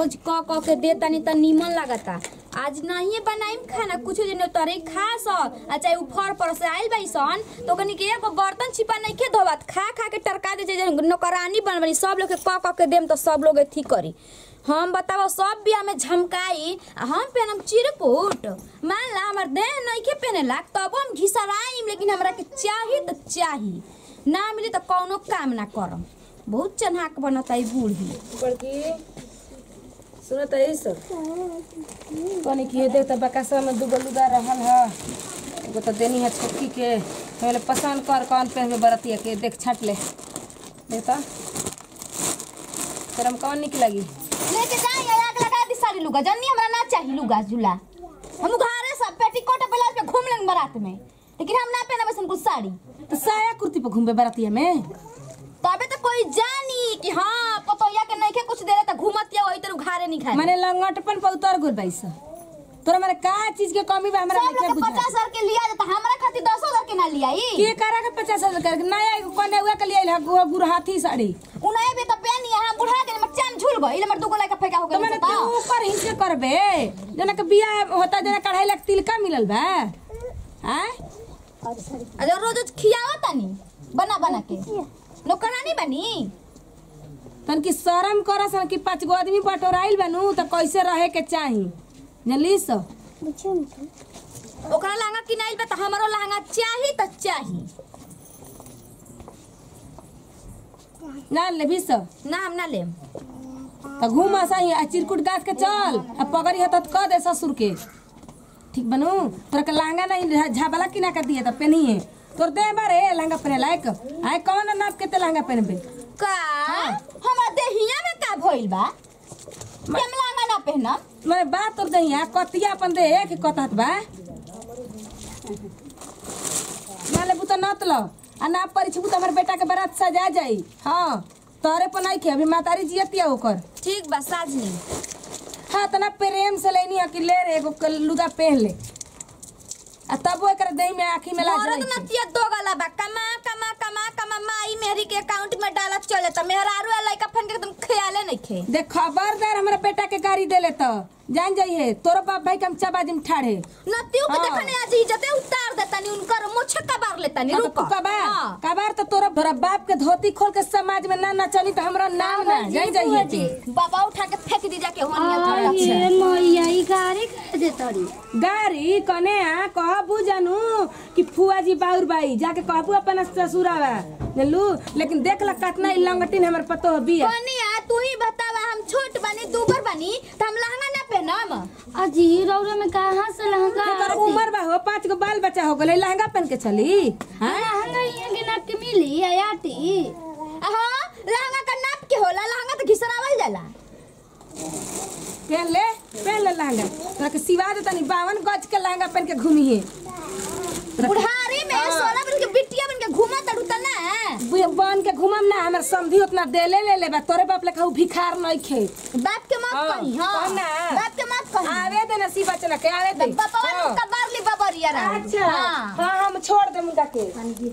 रोज क क के दे तनी त नीमन लागता आज नहीं बनाइम खाना कुछ दिन तरे खा स आ चाहे ऊपर पर से आइल बाई सन तो कनी के एगो बर्तन छिपा नहीं के धोवत खा खा के टरका दे जे नौकरानी बनबनी सब लोग के क क के देम तो सब लोग ठीक करी हम बताओ सब बिया में झमकाई आ हम पहनम चिरकुट मान ला हमर देह नहीं के पहनेला तब हम घिसराइम लेकिन हमरा के चाही तो चाही ना मिली तो कौनो काम ना करम बहुत चन्हाक बनता है बूढ़ी बड़की सुनो त यही सब कनी कि देख त बकासा में दूगो लुगा रहल ह एगो त देनी है छोटकी के पहले पसंद कर कौन पहनबे बरतिया के देख छाट ले देख त तेरा में कौन निक लगी लेके जाए आग लगा दी सारी लुगा जन्नी हमरा ना चाहिए लुगा झूला हम घरे सब पेटीकोट ब्लाउज पे घूम लेंगे बारात में लेकिन हम ना पहनबे सन कुछ साड़ी तो साया कुर्ती पे घूमबे बरतिया में तबे तो कोई जानी कि हाँ पतोया के नहीं के कुछ दे रहे तो घूमत या वही तरह घारे नहीं खाए माने लंगटपन पे उतर गुल बैस तोरा माने का चीज के कमी बा हमरा सब नहीं लोग के बुझा पचास हजार के लिया जाता हमारा खातिर दस हजार के ना लिया ई के करा के पचास हजार कर नया एगो कने हुआ के लिए गुड़ गुरहाथी साड़ी उन्हें भी तो पहनी है हम बुढ़ा के मर चाम झूल गई मर दुगो लड़का फेंका हो तो मैंने गया तू ऊपर ही से करबे जना के बिया होता जना कढ़ाई लग तिलका मिलल बा हैं अरे रोज रोज खियाओ तनी बना बना के नौकरानी बनी तन की शर्म कर सन कि पांच गो आदमी बटोराइल बनू तो कैसे रहे के चाही जानली सो ओकरा लहंगा किनाइल बा त हमरो लहंगा चाही त चाही ना लेबी सो ना हम ना लेम तो घूम सही आ चिरकुट गाछ के चल आ पगड़ी हत क दे ससुर के ठीक बनू तोरा के लहंगा नहीं झाबला किना के दिए तो पहनिए तोर दे बारे लहंगा पहने लायक आए कौन नाप के ते लहंगा पहनबे का हमरा देहिया में का भइल बा हम लहंगा ना पहनम मैं बात तोर दहिया कतिया अपन दे के कतहत बा ना लेबू तो नत लो आ ना परिछबू तो हमर बेटा के बारात सजा जाई हाँ तोरे पर नहीं के अभी मातारी जियतिया ओकर ठीक बा साजनी हाँ तना प्रेम से लेनी है कि ले रे एगो क- लुगा पहन ले आ तब एकर दही में आँखी में लाज मरद नहीं छे। नतिया दो गला बा कमा कमा कमा कमा माई मेहरी के अकाउंट में डालत चले त मेहरारू आ लइका फन के एकदम ख्याले नहीं खे देख खबरदार हमरा बेटा के गाड़ी देले तो जान जाइए तोरो बाप भाई के हम चाबाजी में ठाड़े नतियो के हाँ। देखने आज इज्जते उतार देतानी उनकर मुछ कबार लेतानी हाँ, तो रुक तू कबार हाँ। कबार तो तोरा तोरा बाप के धोती खोल के समाज में ना नचनी तो हमरा नाम ना जान जाइए तू। बाबा उठा के फेंक दी जाके होनिया थोड़ा ये मैया ई गाड़ी कह दे तड़ी गाड़ी कने आ कहबू जानू कि फुआ जी बाउर बाई जाके कहबू अपन ससुरावा जानलू लेकिन देख ला कितना ई लंगटिन हमर पतो बिया कनिया तू ही बतावा हम छोट बनी दूबर बनी त हम लहंगा ना पहनम अजी रौरा में कहाँ से लहंगा तोर उम्र बा हो पांच गो बाल बच्चा हो गले लहंगा पहन के चली हाँ? लहंगा ये के नाप के मिली आयाटी हां लहंगा का नाप के होला लहंगा त घिसरावल जाला पहन ले पहन ले लहंगा तोरा के सिवा दे तनी बावन गज के लहंगा पहन के घूमी है बुढ़ारी में सोना बन के बिटिया बन के घूमा तड़ू त ना बन के घूमम ना हमर समधी उतना देले ले ले बा तोरे बाप लेखा उ भिखार नहीं खे बाप के मत हाँ, कही हां कह ना। बाप के मत कही आवे दे नसीब बचना के आवे दे बाबा हाँ। का बारली बबरिया रहा अच्छा हाँ हम छोड़ दे मुंगा के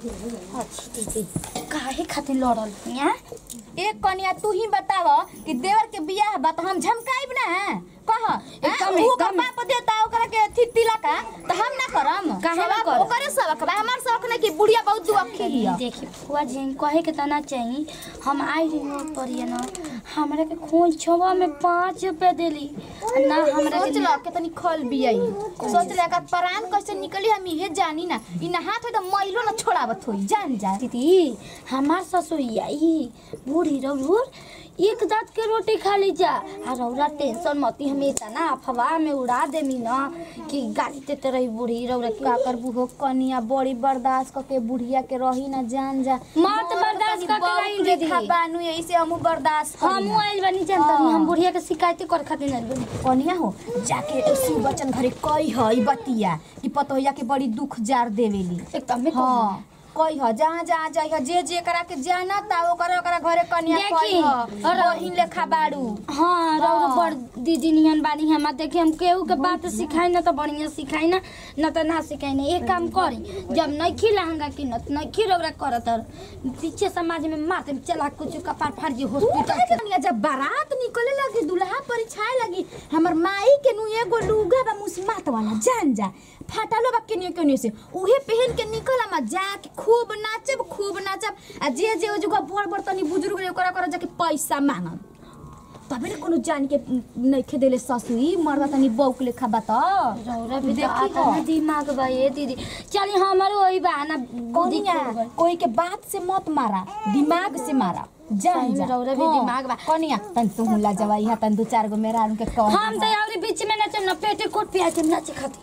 काहे खातिर लड़ल यहाँ एक कनिया तू ही बताव कि देवर के बियाह बा त हम झमकाइब ना कह एकदम, ऊ एकदम। बाप देता ओकरा के थी तिलका त हम ना करम काहे ना सबक करम? ओकरे सबक बा हमार सबक नहीं कि बुढ़िया बहुत दुअखी हिया देखिए फुआ जी कहे के तना चाहिए हम आई रही हो पर ना हमरा के खून छवा में पाँच रुपए देली आ ना हमरा सोच के ल कितनी खल बियाई सोच ले का प्राण कैसे निकली हम इहे जानी ना इ नहात हो त मैलो ना छोड़ावत होई जान जा दीदी हमार ससुरिया ई बूढ़ी रौर एक दांत के रोटी खा ली जा आ रौरा टेंशन मती हमें इतना अफवाह में उड़ा देमी ना कि गाली देते रही बूढ़ी रौरा का करबू हो कनिया बड़ी बर्दाश्त करके बुढ़िया के रही ना जान जा मत बर्दाश्त करके रही दीदी। बानू यही से हमू बर्दाश्त करी हम ना। आइल बानी जानता हाँ। हम बुढ़िया के शिकायत कर खातिर आइल बानी कनिया हो जाके शिव बच्चन घरे कही है ई बतिया कि पतोहिया के बड़ी दुख जार देवेली एकदम में हाँ कही ह जहाँ जहाँ जाइ ह जे जे करा के जाना ता ओकरा ओकरा घरे कन्या देखी, कही ह और- बहिन लेखा बाड़ू हाँ रौरा हाँ। बड़ दीदी नियन बानी हम देखी हम केहू के बात सिखाई ना तो बढ़िया सिखाई ना न तो ना सिखाई ना एक काम करी जब नइखी लहंगा किनत नइखी रौरा करत और पीछे समाज में मात चला कुछ कपार फाड़ जी हॉस्पिटल के कनिया जब बारात निकले लगी दुल्हा परिछाए लगी हमर माई के नु एगो लुगा बा मुसमात वाला जान जा फाटलो बा केनियो केनियो से उहे पहन के निकल हम जाके खूब नाचब खूब नाचब आ जे जे ओ जगह बड़ बड़ तनी बुजुर्ग रे ओकरा ओकरा जाके पैसा मांगब तबे रे कोनो जान के नइखे देले ससुई मरदा तनी बौक लेखा बा त रौरा भी तो देखी आता हो। ना दिमाग बा ये दीदी चली हमारो वही बा ना बुद्धि कनिया खुल गइल। कोई के बात से मत मारा दिमाग से मारा जान सही में जा रौरा भी हाँ, दिमाग बा। कनिया तन तू हुला जवाई हा तन दू चार गो मेरा उनके कह हम तो यार बीच में नचम ना पेटे कोट पे आके नाचे खाती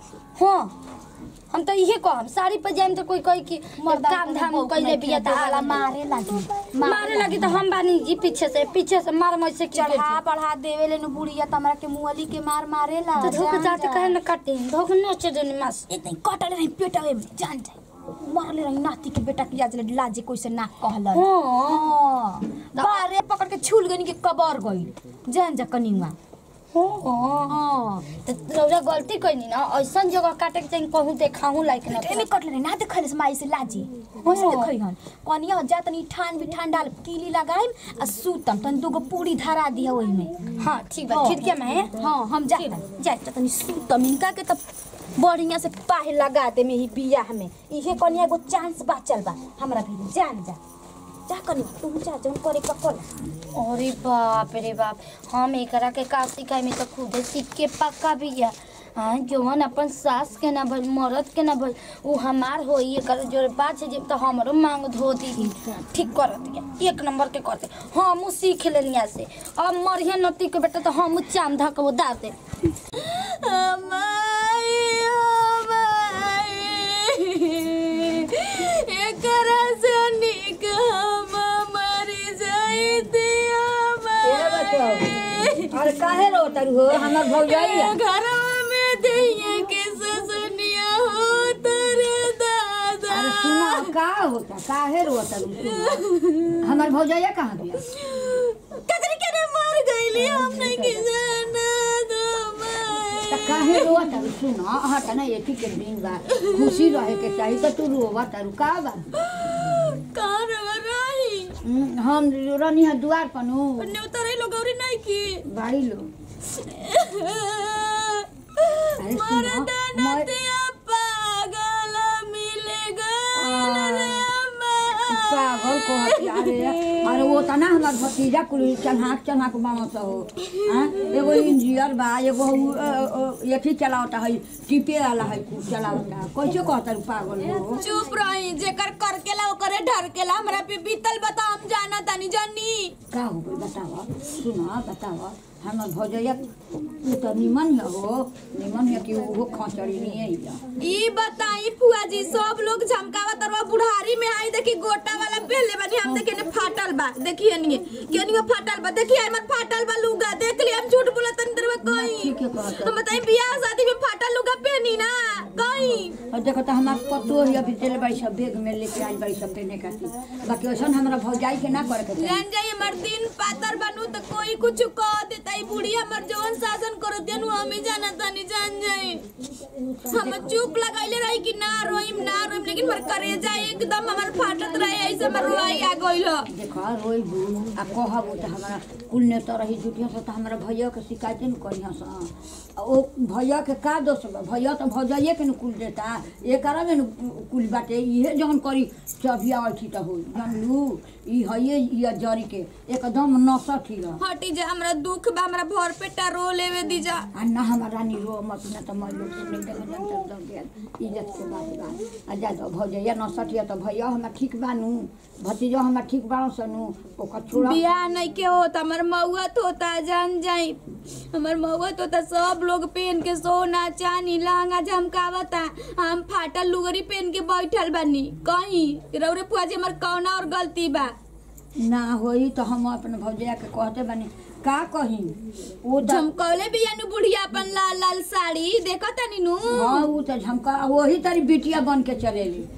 हाँ हम तो इहे कहम साड़ी पर जाइम तो कोई कही कि काम धाम कइले बिया त वाला मारे लगी मारे लगी तो हम बानी जी पीछे से पीछे से मार मैं से चढ़ा बढ़ा देवे ले नु बुढ़िया तमरा के मुअली के मार मारे ला तो धोके जाते कहे न काटे धोके नोचे देनी मास इतनी कटले रही पेटवे में जान जाए मरले रही नाती के बेटा की आज ले लाजे कोई से ना कहल हाँ बारे पकड़ के छूल गनी के कबर गई जान जा कनिवा हाँ हां तो रौरा गलती कइनी ना ऐसन जगह काटे के चाहिए कहूँ देखाऊँ लाइक ना एमे कटले रही ना देखले से माई से लाजी ओसे देखई हन कनिया जा तनी ठान भी ठान डाल कीली लगाइम आ सूतम तन दूगो पूरी धरा दिया ओई में हाँ ठीक बा हाँ। खिड़किया में है हाँ हम जा जाए तो तनी सूतम इनका के तब बढ़िया से पाहे लगा दे में ही बियाह में इहे कनिया एगो चांस बाचल बा हमरा भी जान जा जा कनी तू जा जौन करे पकड़ अरे बाप रे बाप हम एकरा के का सिखाई में तो खुदे सीख के पक्का भी है हाँ जवन अपन सास के ना भइल मरद के ना भइल उ हमार होई एकर जोरे बात है जब तो हमरो मांग धो दी ठीक कर दिया एक नंबर के करते हम सीख लेनिया से अब मरिया नती के बेटा तो हम चाम धक वो दा दे एकरा से निक हम मरी जाइते अरे काहे रो तर हो हमर भौजाई घरवा में दैया के ससुनिया हो तरे दादा अरे सुना का होता काहे रो तर हमर भौजाइया कहाँ गया कतरी के ने मर गईली हमने की जाना दो त काहे रो तर सुना हट ना एथी के दिन बा खुशी रहे के चाही त तू रोवा तर का बा कार रही हम्म, हम रनी है दुआर पनु ने उतरे लोग और नहीं की बाड़ी लो अरे मर सुनो, दाना मैं- दिया पागल मिलेगा रे पागल को हती अरे अरे वो त ना हमर भतीजा कुल चन्हाक चन्हाक बामस हो हाँ एगो इंजीनियर बा एगो उ, अ, अ, एथी चलावता है टिपे वाला है कुल चलावता कैसे कहता रू पागल हो चुप रही जेकर करकेला ओकरे ढरकेला हमरा पे बीतल बता हम जाना तानी जानी का हो गई बतावा सुना बतावा हमर भौजैया उ त निमन है हो निमन है कि वो खचड़ी नहीं है ई बताई फुआ जी सब लोग झमकावा तरवा बुढ़ारी में आई देखी गोटा वाला पहले बनी हम देखे ने फाटल बा देखिए नहीं केनियो फाटल बा देखिए हमर फाटल बा लुगा देख ली हम झूठ बोलत नहीं तरवा कहीं ठीक है कहता तो बताई बियाह शादी में फाटल लुगा पहनी ना कहीं और देखो तो हमार पतो है अभी तेल बाई सब बैग में लेके आई बाई सब पहने खातिर बाकी वैसा हमरा भौजाई के ना करे के चाही जान जाई हमर दिन पातर बनू तो कोई कुछ कह देता ई बुढ़ी हमर जवन शासन करो देनु हमें जाना तानी जान जाई हम चुप लगाइले रही कि ना रोइम ना रोइम लेकिन मर करे जाए एकदम हमर फाटत रहे ऐसे हमर रोई आ गइल देखो रोई बू आ कहब तो हमारा कुल ने तो रही जुटिया से तो हमारा भैया के शिकायत न करिया सा आ ओ भैया के का दोष बा भैया तो भौजाइए के न कुल देता ये करा में न कुल बाटे इहे जौन करी चबिया अथी तो हो जानलू ई हइए ये जरी के एकदम नसठ ही रह हटी जा हमरा दुख बा हमरा भर पेटा रो लेवे दी जा आ ना हमारा रानी रो मत ना तो मैं लोग सुन के जन तक दब गया इज्जत के बात बा आ जा दो भौजैया नसठ या तो भैया हमरा ठीक बानू भतीजो हमरा ठीक बानो सनू ओकर छोड़ा बियाह नहीं के होता हमर मौत होता जान जाई हमर मौत होता सब लोग पहन के सोना चांदी लहंगा झमकावता हम फाटल लुगरी पहन के बैठल बानी कहीं रौरे फुआ जी हमर कौना और गलती बा ना होई तो हम अपने भौजैया के कहते बानी का कही वो तो झमकौले बिया नु बुढ़िया अपन लाल लाल साड़ी देखो तनी नु हाँ वो तो झमका वही तारी बिटिया बन के चलेली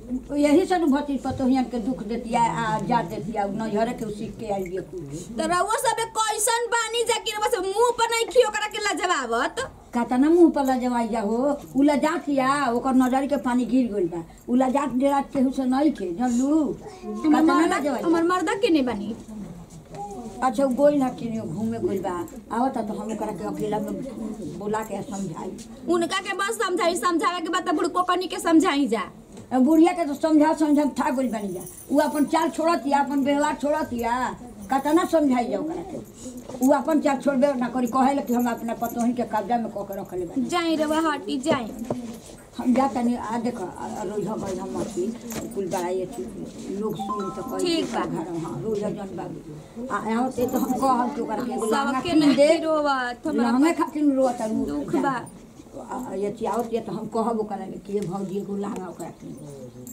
यही से भती पतोहियन के दुख देतिया आ जा देतिया नजरे के सीख के आई बिया कुल तो रउआ सबे कैसन बानी जा कि बस मुंह पर नहीं खियो करा के लजवावत कातना मुंह पर लजवाई जा हो उला जातिया ओकर नजर के पानी गिर गइल बा उला जात डेरा केहू से नहीं खे जानलू हमर कातना मर्दा लजवाई हमर मर्दा के नहीं बनी अच्छा उ गोइल ना किनियो घूमे गइल बा आवता तो हम ओकरा के अकेला में बोला के समझाई उनका के बस समझाई समझावे के बाद तो बुड़को कनी के समझाई जा अब बुढ़िया के तो समझा समझा था गइल बनी जा उ अपन चाल छोड़तिया अपन व्यवहार छोड़तिया कतना समझाई जा ओकरा के उ अपन चाल छोड़बे ना करी कहे कि हम अपना पतोही के कब्जा में कऽ के रखले बानी जाई रउआ हटी जाई हम जा तनी आ देख रोज गई हम अथी कुल बड़ाई अथी लोग सुन तो कही ठीक बा। घर हाँ रोज जन बाबू आ यहाँ से तो हम कहब कि ओकरा के एगो लहंगा सबके कीन दे नहीं रोवत हमरा लहंगा खातिर रोत उ दुख बा आ ये चियावत ये तो हम कहब ओकरा के कि ये भौजी एगो लहंगा ओकरा कीन दे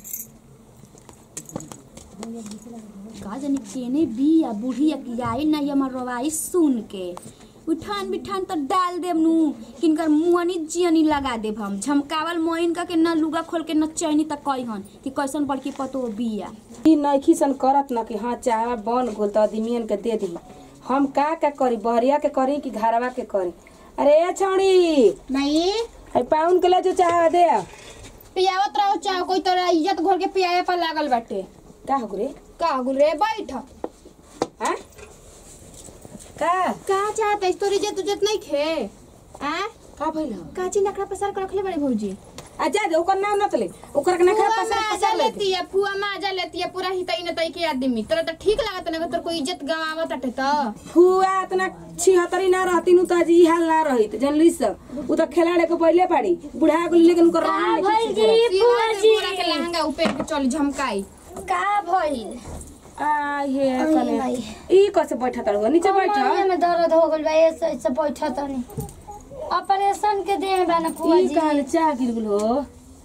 का जानी केने बिया बुढ़िया की आई नहीं हमर रवाई सुन के उठान बिठान तो डाल देब नु किनकर मुहनी जियनी लगा देब हम झमकावल मोइन का के न लुगा खोल के न चैनी तक कहन कि कैसन बड़की पतो बिया ई नइखी सन करत ना कि हाँ चाहवा बन गोल तो आदमियन के दे दी हम का का करी बहरिया के करी कि घरवा के करी अरे ए छौड़ी नहीं है पाउन के ले जो चाहवा दे पियावत रहो चाहे कोई तोरा इज्जत घोर के पियावे पर लागल बाटे का हो रे का गुल रे बैठ हाँ का का चाहते तोर इज्जत उज्जत नहीं खे आ का भइल ह? काची नखरा पसार के रखले बड़े भौजी आ जा दे ओकर नाम न तले ओकर के ना खा फुआ पसार माजा पसार ले लेती है फुआ माजा लेती है पूरा हितई न तई के आदमी तोरा तो ठीक लागत ना तोर कोई इज्जत गवावत अटे तो फुआ इतना छिहत्तरी ना रहती नु तो आज ई हाल ना रही तो जानली सब उ तो खिलाड़े को पहले पाड़ी बुढ़ा को लेकिन उनकर रहन नहीं ठीक रहे। सीवा से पूरा के लहंगा ऊपर के चली झमकाई का भइल आ ये अरे कने भाई। ई कैसे बैठा तड़ नीचे बैठ कमरिया में दर्द हो गइल बा ऐसे ऐसे बैठा तनी ऑपरेशन के देह बा ना फुआ ई जी कहल चाह गिर गेल हो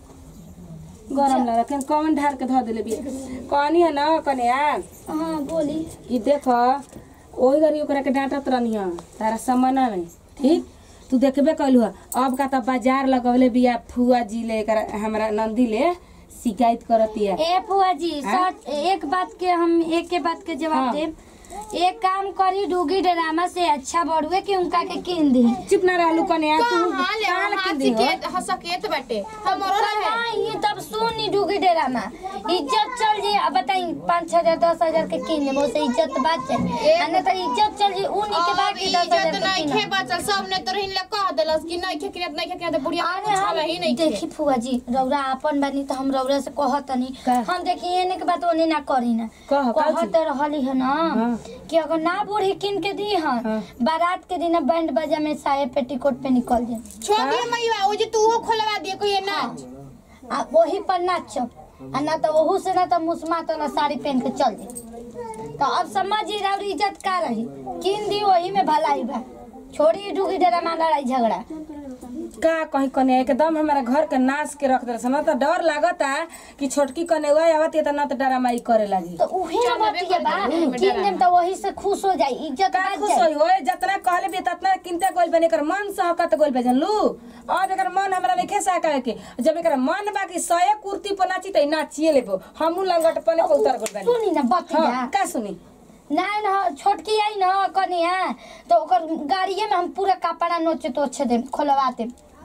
गरम लगा के कौन ढार के धो देले बिया कहनी है ना कने आ हाँ बोली कि देख ओही घरी ओकरा के डांटत रहनी है तारा समय ना नहीं ठीक तू देखबे कैलू है अब का तो बाजार लगवले बिया फुआ जी ले कर हमरा नंदी ले शिकायत करती है ए फुआ जी सच एक बात के हम एक के बात के जवाब हाँ। देम एक काम करी डूगी ड्रामा से अच्छा बढ़ुए कि उनका के कीन दी चुप ना रहलू कने आ तू हां ले काल हाथ के दी हो के हसकेत बाटे हमरो रहे हाँ, ये तब सुनी डूगी ड्रामा इज्जत चल जी अब बताई पाँच हजार दस हजार के कीन लेबो से इज्जत बात चल आ ना तो इज्जत चल जी उन्हीं के बाद अब की दस हजार इज्जत के नहीं कीन खे बचल सब ने तोर हिन ले कह देलस कि नहीं खे किरत नहीं खे किरत बुढ़िया अरे कुछ हम ही नहीं देखी खे फुआ जी रौरा अपन बानी तो हम रौरा से कहतनी का? हम देखी एने के बात ओने ना करी ना कह, का कहत रहली है ना हाँ। कि अगर ना बूढ़ी किन के दी हन हाँ। बारात के दिन बैंड बाजा में साये पेटीकोट पे निकल जाए छोड़ी मैया ओ जे तू हो खोलवा दिए कोई नाच आ वही पर नाचब आ ना तो ओहू से ना तो मुसमा तो ना साड़ी पहन के चल जाए तो अब समझी रौरी इज्जत का रही किन दी वही में भलाई बा छोड़ी डूगी डेरा में लड़ाई झगड़ा का कहीं कने एकदम हमारा घर के नाश के रख देलस ना तो डर लागता कि छोटकी कने हुआ आवत है तो ना तो डरामाई करे लगी तो उहे ना बतिया बा किन देम तो वही से खुश हो जाई इज्जत का बात खुश जाई होई ओए जितना कहले भी ततना किनते गोल बने कर मन सहकत गोल बे जानलू अब एकर मन हमरा नहीं खेसा का के जब एकर मन बाकी सये कुर्ती पर नाची त नाचिए लेबो हमू लंगट पने को उतर गोल बने सुनी ना बतिया हां का सुनी ना ना छोटकी आई ना कनिया तो ओकर गाड़िए में हम पूरा कपड़ा नोचे तो अच्छे दे खोलवा दे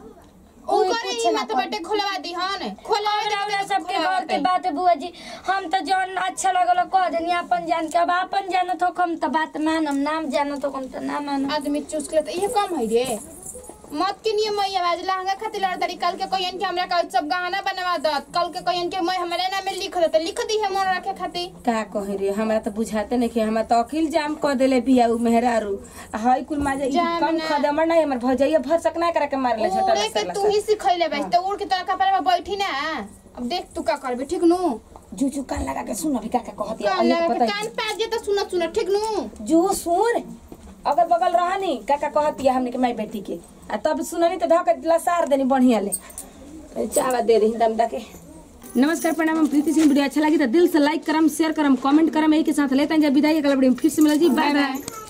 ओकर हिम्मत बाटे खोलवा दी हन खोलवा रौरा सबके घर के बात है बुआ जी हम तो जौन अच्छा लगल कह देनी अपन जान के अब अपन जानत हो हम तो बात मानम नाम जानत हो हम तो ना मानम आदमी चूस के ये कम है रे मत के नियम मैया आज लहंगा खातिर लड़ दरी कल के कोयन के हमरा का सब गहना बनवा दत कल के कोयन के मैं हमरे नाम में लिख दत लिख दी है मन रखे खातिर का कहे रे हमरा तो बुझाते नहीं कि हमरा तो अखिल जाम क देले बिया उ मेहरारू आ हई कुल माजे ई जाम कम ना। खदमर नहीं हमर भौजैया भर सकना करे के मारले छोटा ओरे के तू ही सिखैले बैठ तो उड़ के तोरा कपड़ा में बैठी ना अब देख तू का करबे ठीक नु जू जू कान लगा के सुन अभी का का कहत है कान अभी लगा पता के कान पास जे तो सुन सुन ठीक नु जू सुन अगर बगल रहनी काका कहत है हमने के माई बेटी के आ तब सुननी तो धक लसार देनी बढ़िया ले चावा दे रही दम के नमस्कार प्रणाम हम प्रीति सिंह वीडियो अच्छा लगी तो दिल से लाइक करम शेयर करम कमेंट करम यही के साथ लेते हैं जब विदाई अगला वीडियो में फिर से मिलेगी बाय बाय